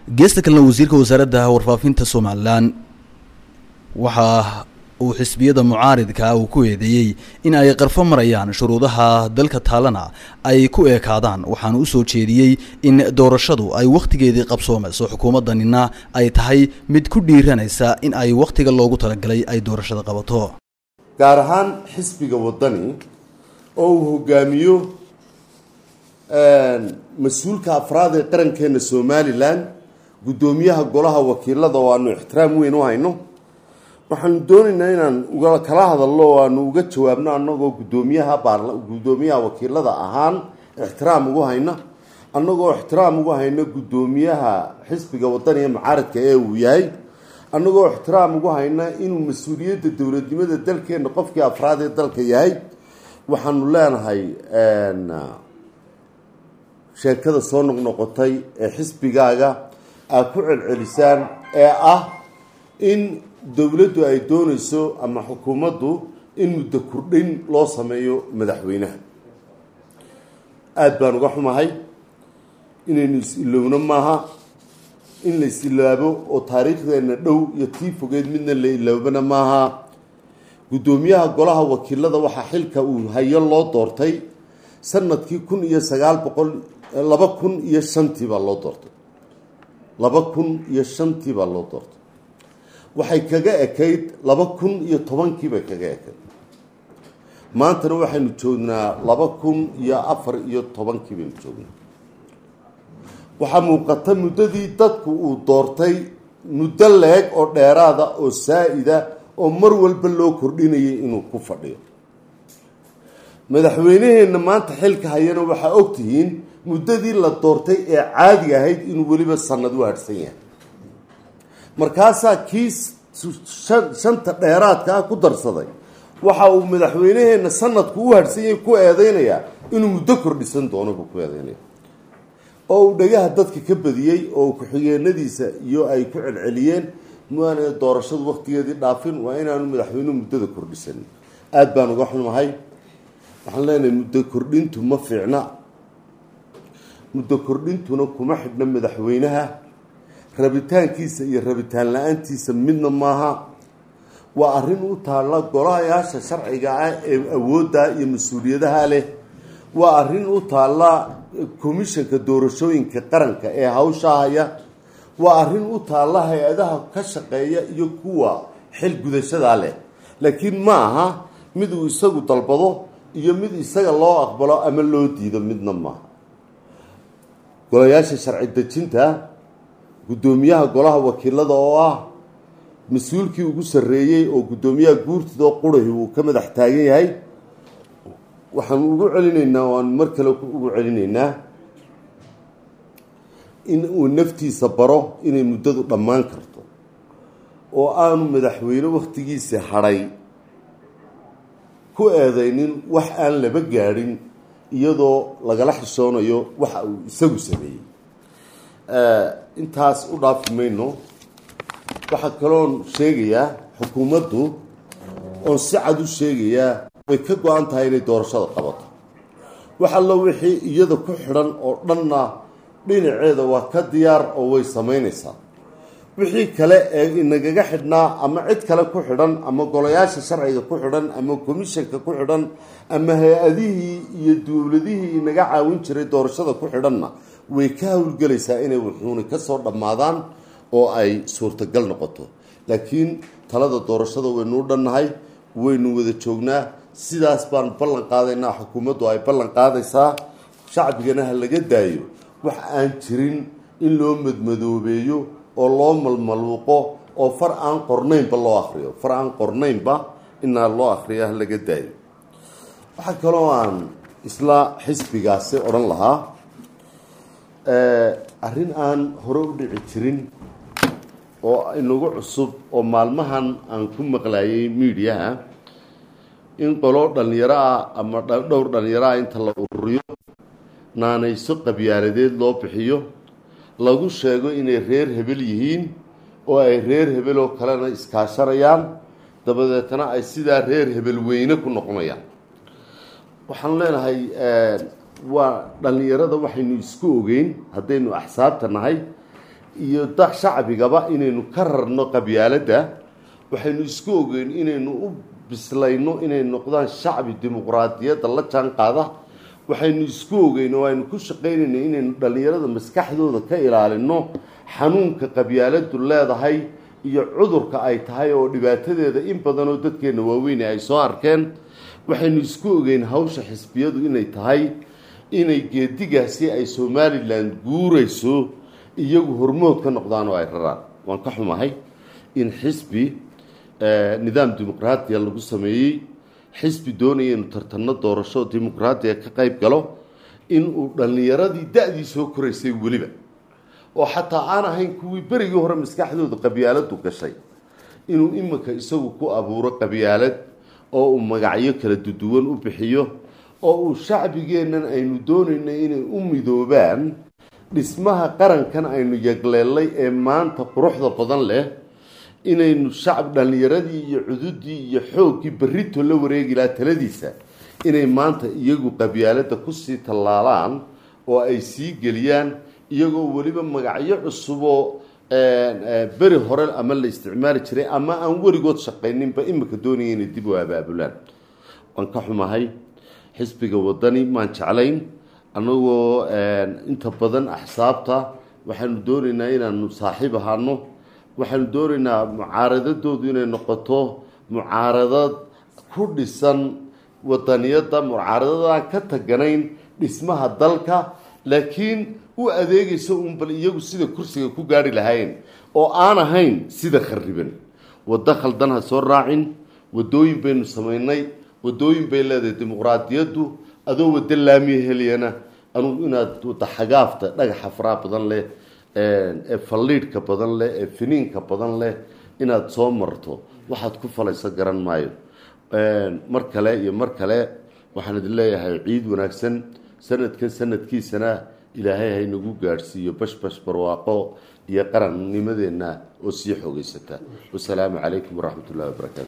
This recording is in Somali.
geesta kalena wasiirka wasaaradda warfaafinta somalilan waxa uu xisbiyada mucaaridka uu ku eedeeyey in ay qarfo marayaan shuruudaha dalka taalana ay ku eekaadaan waxaana u soo jeediyey in doorashadu ay wakhtigeedii qabsoomayso xukuumaddanina ay tahay mid ku dhiiranaysa in ay wakhtiga loogu talagalay ay doorashada qabato gaar ahaan xisbiga waddani oo uu hogaamiyo mas-uulka afraad ee qarankeena somalilan guddoomiyaha golaha wakiilada oo aanu ixtiraam weyn u hayno waxaanu doonaynaa inaan uga kala hadalno oo aanu uga jawaabno annagoo guddoomiyaha baarla guddoomiyaha wakiilada ahaan ixtiraam ugu hayna annagoo ixtiraam ugu hayno guddoomiyaha xisbiga wadaniga mucaaradka ee uu yahay annagoo ixtiraam ugu hayna inuu mas-uuliyadda dowladnimada dalkeena qofkii afraad ee dalka yahay waxaanu leenahay sheekada soo noqnoqotay ee xisbigaaga aad ku celcelisaan ee ah in dowladdu ay doonayso ama xukuumaddu in muddo kordhin loo sameeyo madaxweynaha aada baan uga xumahay inaynu is-ilowno maaha in la is-ilaabo oo taariikhdeena dhow iyo tii fogeed midna la iloobana maaha guddoomiyaha golaha wakiilada waxaa xilka uu hayo loo doortay sanadkii kun iyo sagaal boqol laba kun iyo shantii baa loo doortay laba kun iyo shantii baa loo doortay waxay kaga ekayd laba kun iyo tobankii bay kaga ekayd maantana waxaynu joognaa laba kun iyo afar iyo tobankii baynu joognaa waxaa muuqata muddadii dadku uu doortay muddo leeg oo dheeraada oo saa-ida oo mar walba loo kordhinayay inuu ku fadhiyo madaxweyneheenna maanta xilka hayana waxaa ogtihiin muddadii la doortay ee caadiga ahayd inuu weliba sanad u harhsan yahay markaasaa kii shanta dheeraadka ah ku darsaday waxa uu madaxweyneheenna sanadku u harhsan yahay ku eedeynayaa inuu muddo kordhisan doono buu ku eedeynaya oo uu dhagaha dadka ka badiyey oo ku-xigeenadiisa iyo ay ku celceliyeen maana doorashadu waktigeedii dhaafin waa inaanu madaxweynuhu muddada kordhisanin aada baan uga xumahay waxaan leenahay muddo kordhintu ma fiicna muddo kordhintuna kuma xidhna madaxweynaha rabitaankiisa iyo rabitaan la-aantiisa midna maaha waa arrin u taalla golahayaasha sharciga ah ee awoodda iyo mas-uuliyadaha leh waa arrin u taalla komishanka doorashooyinka qaranka ee hawsha haya waa arrin u taalla hay-adaha ka shaqeeya iyo kuwa xil gudashadaa leh laakiin ma aha mid uu isagu dalbado iyo mid isaga loo aqbalo ama loo diido midna maaha golayaasha sharci dejinta guddoomiyaha golaha wakiilada oo ah mas-uulkii ugu sarreeyey oo guddoomiyaha guurtidoo qurahi uu ka madax taagan yahay waxaanu ugu celinaynaa waanu mar kale ugu celinaynaa in uu naftiisa baro inay muddadu dhammaan karto oo aanu madaxweyne wakhtigiisa hadhay ku eedeynin wax aan laba gaadhin iyadoo lagala xishoonayo waxa uu isagu sameeyey intaas u dhaafi mayno waxaa kaloon sheegayaa xukuumaddu oon si cad u sheegayaa way ka go-an tahay inay doorashada qabato wax allo wixii iyada ku xidhan oo dhanna dhinaceeda waa ka diyaar oo way samaynaysaa wixii kale ee inagaga xidhnaa ama cid kale ku xidhan ama golayaasha sharciga ku xidhan ama komishanka ku xidhan ama hay-adihii iyo dowladihii inaga caawin jiray doorashada ku xidhanna way ka howlgelaysaa inay wuxuuna kasoo dhammaadaan oo ay suurtagal noqoto laakiin talada doorashada waynuu dhannahay waynu wada joognaa sidaas baan ballan qaadaynaa xukuumaddu ay ballan qaadaysaa shacbigana ha laga daayo wax aan jirin in loo madmadoobeeyo oo loo malmaluuqo oo far aan qornaynba loo akriyo far aan qornaynba inaa loo akriyo ha laga daayo waxaa kaloo aan isla xisbigaasi odhan lahaa arrin aan hore u dhici jirin oo inagu cusub oo maalmahan aan ku maqlayay miidiyaha in qolo dhallinyaro ah ama dhowr dhallinyaro ah inta la ururiyo naanayso qabyaaladeed loo bixiyo lagu sheego inay reer hebel yihiin oo ay reer hebel oo kalena iskaashanayaan dabadeetna ay sidaa reer hebel weyne ku noqonayaan waxaan leenahay waa dhallinyarada waxaynu isku ogeyn haddaynu axsaabta nahay iyo da shacbigaba inaynu ka rarno qabyaaladda waxaynu isku ogeyn inaynu u bislayno inay noqdaan shacbi dimuqraadiyadda la jaan qaada waxaynu isku ogeyn oo aynu ku shaqaynayna inaynu dhallinyarada maskaxdooda ka ilaalino xanuunka qabyaaladdu leedahay iyo cudurka ay tahay oo dhibaatadeeda in badan oo dadkeenna waaweyne ay soo arkeen waxaynu isku ogeyn hawsha xisbiyadu inay tahay inay geedigaasi ay somalilan guurayso iyagu hormood ka noqdaan oo ay raraan waan ka xumahay in xisbi nidaam dimuqraadiya lagu sameeyey xisbi doonaya inu tartanno doorasho dimuqraadiya ka qayb galo inuu dhallinyaradii da-dii soo koraysay weliba oo xataa aan ahayn kuwii berigii hore maskaxdooda qabyaaladu gashay inuu iminka isagu ku abuuro qabyaalad oo uu magacyo kala duduwan u bixiyo oo uu shacbigeennan aynu doonayno inay u midoobaan dhismaha qarankan aynu yagleelay ee maanta quruxda badan leh inaynu shacab dhallinyaradii iyo cududii iyo xooggii berrito la wareegi lahaa taladiisa inay maanta iyagu qabyaaladda kusii tallaalaan oo ay sii geliyaan iyagoo weliba magacyo cusuboo beri hore ama la isticmaali jiray ama aan weligood shaqayninba imika doonaya inay dib u abaabulaan waan ka xumahay xisbiga wadani maan jeclayn annagoo inta badan axsaabta waxaanu doonaynaa inaanu saaxiib ahaano waxaanu doonaynaa mucaaradadoodu inay noqoto mucaaradad ku dhisan wadaniyadda mucaaradadaan ka taganayn dhismaha dalka laakiin u adeegaysa uun bal iyagu sida kursiga ku gaari lahaayeen oo aan ahayn sida khariban waddo khaldan ha soo raacin waddooyin baynu samaynay waddooyin bay leedahay dimuqraadiyaddu adoo waddo laamiya heliyana anugu inaad wadda xagaafta dhagaxa faraha badan leh ee falliidhka badan leh ee finiinka badan leh inaad soo marto waxaad ku falayso garan maayo mar kale iyo mar kale waxaan idin leeyahay ciid wanaagsan sanadkan sanadkiisana ilaahay haynagu gaadhsiiyo bashbash barwaaqo iyo qarannimadeenna oo sii xoogeysata wasalaamu calaykum waraxmat ullahi wabarakaatu